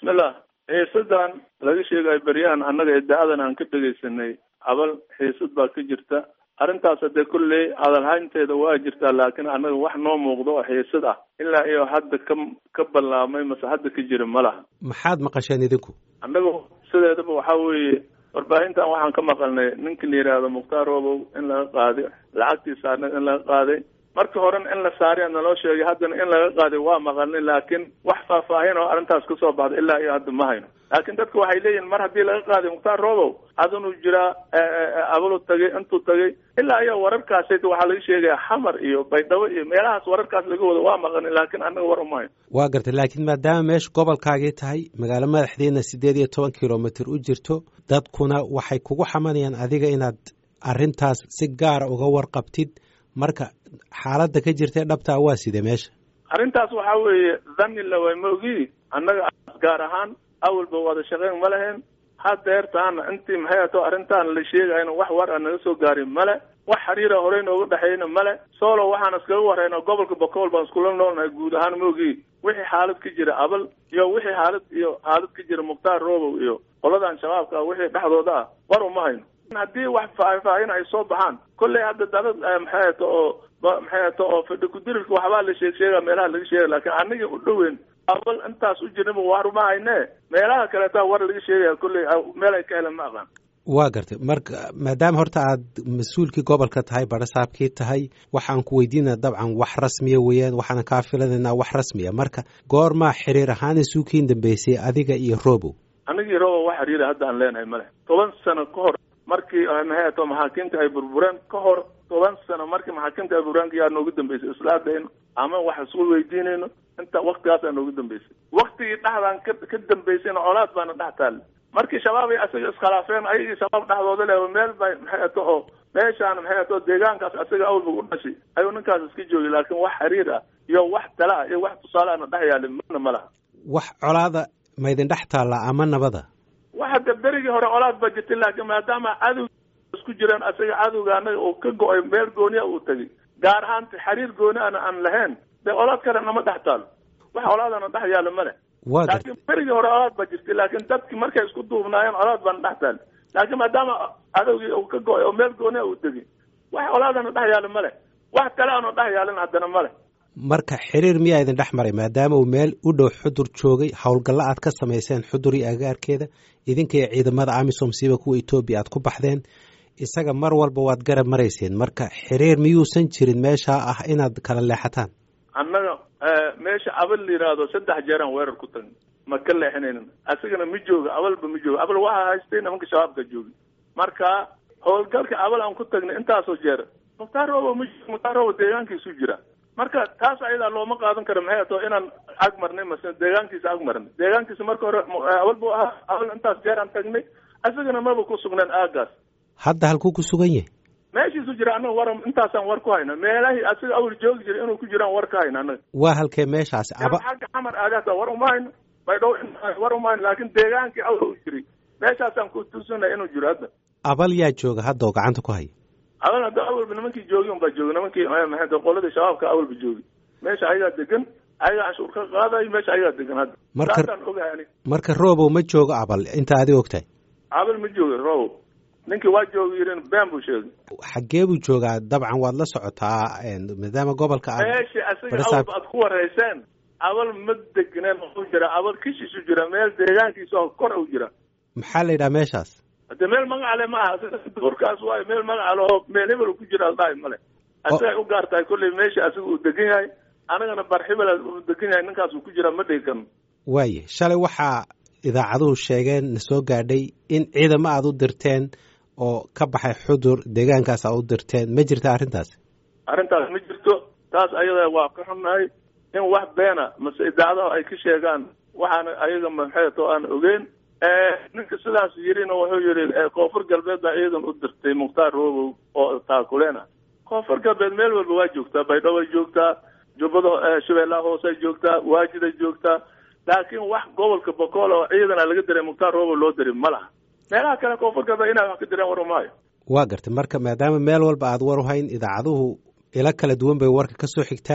bismillah xiisadan laga sheegayo beryahan annaga idaacadan aan ka dhegaysanay cabal xiisad baa ka jirta arrintaas hadee kolley hadalhaynteeda waa jirtaa laakiin annaga wax noo muuqdo oo xiisad ah ilaa iyo hadda ka ka ballaamay mase hadda ka jira ma laha maxaad maqasheen idinku annaga sideedaba waxaa weeye warbaahintan waxaan ka maqalnay ninka la yidhaahdo mukhtaar robow in laga qaaday lacagtiisa annaga in laga qaaday markii horena in la saariya naloo sheegay haddana in laga qaaday waa maqalnay laakiin wax faahfaahin oo arrintaas kasoo baxda ilaa iyo hadda ma hayno laakiin dadka waxay leeyihin mar haddii laga qaaday mukhtaar robow adinuu jiraa abalu tagay intuu tagay ilaa iyo wararkaas waxaa laga sheegaya xamar iyo baydhabo iyo meelahaas wararkaas laga wado waa maqalnay laakiin annaga war uma hayno waa gartay laakiin maadaama meesha gobolkaagii tahay magaalo madaxdeedna siddeed iyo toban kilomitr u jirto dadkuna waxay kugu xamanayaan adiga inaad arrintaas si gaara uga warqabtid marka xaaladda ka jirta dhabtaa waa sidee meesha arrintaas waxaa weeye dhanni laway ma ogii annaga gaar ahaan awalba wada shaqeyn ma lahayn hadeertaana intii maxay ato arrintaan la sheegayna wax war a naga soo gaarin male wax xiriira horey nooga dhexeyna male solo waxaan iskaga wareyna gobolka bakool baan iskula noolnahay guud ahaan ma ogii wixii xaalad ka jira abal iyo wixii xaalad iyo xaalad ka jira mukhtaar robow iyo qoladan shabaabka ah wixii dhexdooda ah war uma hayno haddii wax faahfaahin ay soo baxaan kolley hadda dalad maxay ato oo maxay ato oo fadhi kudirilka waxbaa la sheeg sheega meelaha laga sheega laakiin anigii u dhoweyn abal intaas u jirnaba war uma hayne meelaha kaleeta war laga sheegaya kolley meel ay ka helan ma aqaan waa gartay marka maadaama horta aad mas-uulkii gobolka tahay barasaabkii tahay waxaan ku weydiinaa dabcan wax rasmiya weeyaan waxaana kaa filanaynaa wax rasmiya marka goormaa xiriir ahaan isuukiin dambeysay adiga iyo robow anigii robow wax xiriira hadda aan leenahay male toban sano ka hor markii maxay ato maxaakiimta ay burbureen ka hor toban sano markii maxaakiimta ay burbureen yaa noogu dambeysay islaadayno ama wax isku weydiinayno inta waktigaasaa noogu dambeysay waktigii dhexdaan ka ka dambeysayna colaad baana dhex taali markii shabaab ay asaga iskhilaafeen ayagii shabaab dhexdooda leh meel bay maxay ato oo meeshaan maxay ato deegaankaas asaga awalba u dhashay ayuu ninkaas iska joogay laakiin wax xiriir ah iyo wax tala ah iyo wax tusaale ana dhex yaalin mana ma laha wax colaada maydin dhex taallaa ama nabada waxa de berigii hore colaad baa jirtay laakiin maadaama cadow isku jireen asaga cadowga anaga uu ka go-ay meel gooniya uu tegay gaar ahaan xiriir gooni ana aan lahayn dee colaad kale nama dhex taalo wax colaadana dhex yaalo ma leh waa gartay laakiin berigii hore colaad baa jirtay laakiin dadki markay isku duubnaayeen colaad baana dhex taali laakiin maadaama cadowgii uu ka go-ay oo meel gooniya uu tegay wax colaadana dhex yaalo ma leh wax kale aanu dhex yaalin haddana ma leh marka xiriir miyaa idin dhex maray maadaama uu meel u dhow xudur joogay howlgallo aad ka samayseen xudur iyo agaarkeeda idinka iyo ciidamada amisom siiba kuwa etoobiya aad ku baxdeen isaga mar walba waad garab marayseen marka xiriir miyuusan jirin meeshaa ah inaad kala leexataan annaga meesha abal la yidhaahdo saddex jeeraan weerar ku tagnay ma ka leexinaynin asigana ma jooga abalba ma jooga abal waxaa haystay nimanka shabaabka joogi marka howlgalka abal aan ku tagnay intaasoo jeer mukhtaar robo ma mukhtaar robo deegaankiisu jira marka taas ayadaa looma qaadan karo maxay ato inaan ag marnay mase deegaankiisa ag marnay deegaankiisa marka hore abal bu ahaa abal intaas jeer aan tagnay asagana maba ku sugnaan aagaas hadda halkuu ku sugan yahay meeshiisu jira annaga war intaasaan war ku hayna meelahii asiga awal joogi jira inuu ku jiraan war ka hayna annaga waa halkee meeshaasi aba xagga xamar aadaasa war uma hayno baydhow war uma hayno laakiin deegaankii awal u jiray meeshaasaan ku tuusanay inuu jiro hadda abal yaa jooga hadda oo gacanta ku haya adan hadda awalba nimankii joogi un baa joogi nimankii maxay qoladii shabaabka awalba joogi meesha ayagaa degan ayagaa canshuur ka qaadayo meesha ayagaa degan hadda Marka- saasaan ogahay ani marka robow ma joogo abal inta adiga ogtahay abal ma jooga robow ninkii waa joogi yirin been buu sheegay xaggee buu joogaa dabcan waad la socotaa een, maadaama gobolka aad meeshii asaga barisaab- awalba aad ku wareyseen abal ma degneen u jira abal kishiisu jira meel deegaankiisa oo kor u jira maxaa la yidhaha meeshaas hadde meel magacale ma aha duurkaas waayo meel magacale oo meel hebel uu ku jira aldhahay male asagay u gaar tahay kolley meesha asiga uu degan yahay anagana bar hebel uu degan yahay ninkaas uu ku jira ma dhigi karno waaye shalay waxaa idaacaduhu sheegeen na soo gaadhay in ciidamo aad u dirteen oo ka baxay xudur deegaankaas aad u dirteen ma jirta arrintaas arrintaas ma jirto taas ayada waa ka xunnahay in wax beena mase idaacadaha ay ka sheegaan waxaana ayaga maxeeto aan ogeyn ninka sidaas yirina wuxuu yihi koonfur galbeed baa ciidan u dirtay mukhtaar robow oo taakuleena koonfur galbeed meel walba waa joogtaa baydhabo ay joogtaa jubbada shabeellaha hoose ay joogtaa waajid ay joogtaa laakiin wax gobolka bokool oo ciidana laga diray mukhtaar robow loo diray ma laha meelaha kale koonfur galbeed inay wax ka direen war maayo waa gartay marka maadaama meel walba aad war u hayn idaacaduhu ilo kala duwan bay warka ka soo xigtaan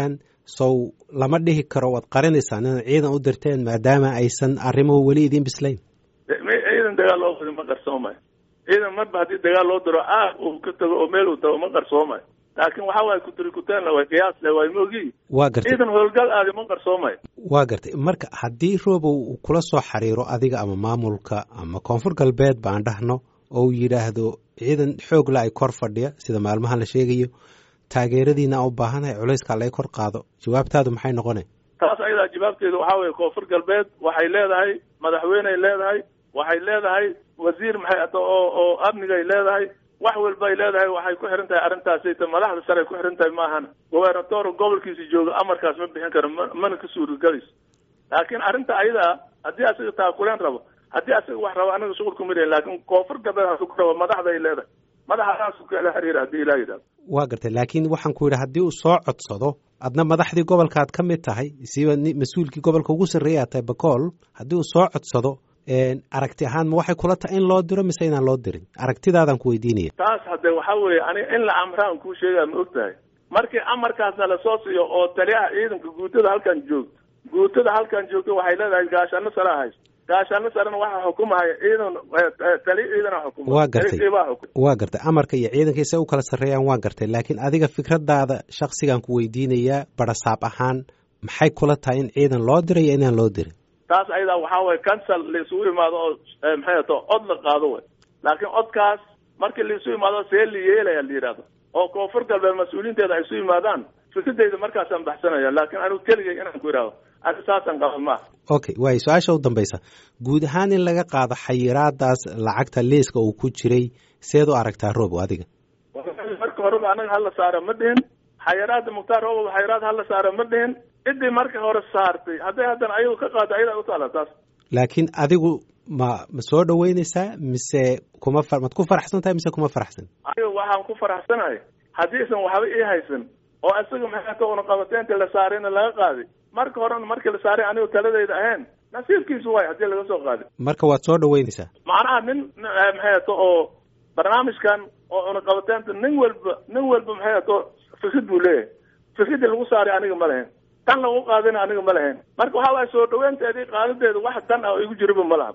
sow lama dhihi karo waad qarinaysaan inaad ciidan u dirteen maadaama aysan arrimuhu weli idiin bislayn ciidan dagaal loo wadi ma qarsoomayo ciidan marba haddii dagaal loo diro aag uu ka tago oo meel uu tago ma qarsoomayo laakiin waxa waaye kuturikuteen way qiyaasle way moogi waa gartay ciidan howlgal aadi ma qarsoomayo waa gartay marka haddii roobow uu kula soo xiriiro adiga ama maamulka ama koonfur galbeed baan dhahno oo uu yidhaahdo ciidan xoog la ay kor fadhiya sida maalmahan la sheegayo taageeradiina aan u baahanahay culayska laga kor qaado jawaabtaadu maxay noqona taas ayadaa jawaabteedu waxaa weeye koonfur galbeed waxay leedahay madaxweyney leedahay waxay leedahay wasiir maxay ato oo oo amnigay leedahay wax walbay leedahay waxay ku xiran tahay arrintaasayta madaxda sare ay ku xiran tahay maahana gobernator gobolkiisa jooga amarkaas ma bixin karo ma mana ka suuragalayso laakiin arrinta ayadaa haddii asaga taakuleen rabo haddii asaga wax rabo anaga shuqul kuma lehin laakiin koonfur galbeed hasu ku rabo madaxda ay leedahay madaxaasu kala xiriira haddii ilaa yidhahdo waa gartay laakiin waxaan ku yidhi haddii uu soo codsado adna madaxdii gobolka aad ka mid tahay siba mas-uulkii gobolka ugu sarreeya aad tahay bakool haddii uu soo codsado aragti ahaan ma waxay kula tahay in loo diro mise inaan loo dirin aragtidaadaan ku weydiinaya taas hadde waxa weeye aniga in la amraan kuu sheegaa ma og tahay markii amarkaasna lasoo siiyo oo taliyaha ciidanka guutada halkan joogto guutada halkan joogto waxay leedahay gaashaano sare haysto gaashaano sarena waxaa xukumahaya ciidan taliya ciidana xukuma waa gartay waa gartay amarka iyo ciidanka isay u kala sarreeyaan waa gartay laakiin adiga fikradaada shaksigaan ku weydiinayaa barasaab ahaan maxay kula tahay in ciidan loo diray iyo inaan loo dirin taas ayadaa waxaa waye cancel la isugu imaado oo maxay ato cod la qaado way laakiin codkaas markii la isu imaado see la yeelaya la yidhahdo oo koonfur galbeed mas-uuliinteeda ay isu yimaadaan fikradeyda markaasaan baxsanaya laakiin anigu keligay inaan ku idhaahdo ani saasaan qaba maaha okay waayo su-aasha u dambaysa guud ahaan in laga qaado xayiraadaas lacagta liiska uu ku jiray seed u aragtaa roobo adiga marka horeba anaga hala saara ma dhihin xayiraada mukhtaar roobo xayiraad hala saara ma dhihin ciddii marka hore saartay hadday haddana ayadu ka qaado ayadaa utaala taas laakiin adigu ma ma soo dhaweyneysaa mise kuma mad ku faraxsan tahay mise kuma faraxsan aniga waxaan ku faraxsanahay haddiisan waxba ii haysan oo isaga maxay una qabateenta la saarayna laga qaaday marka horena markii la saaray anigu taladayda ahayn nasiibkiisu waay haddii laga soo qaaday marka waad soo dhaweyneysaa macnaha nin maxay ato oo barnaamijkan oo cunaqabateenta nin walba nin walba maxay ato fikrad buu leeyahay fikradii lagu saaray aniga ma lahayn tan lagu qaadina aniga ma lahayn marka waxa waay soo dhaweynteedii qaadadeeda wax dan ah oo igu jiriba ma laha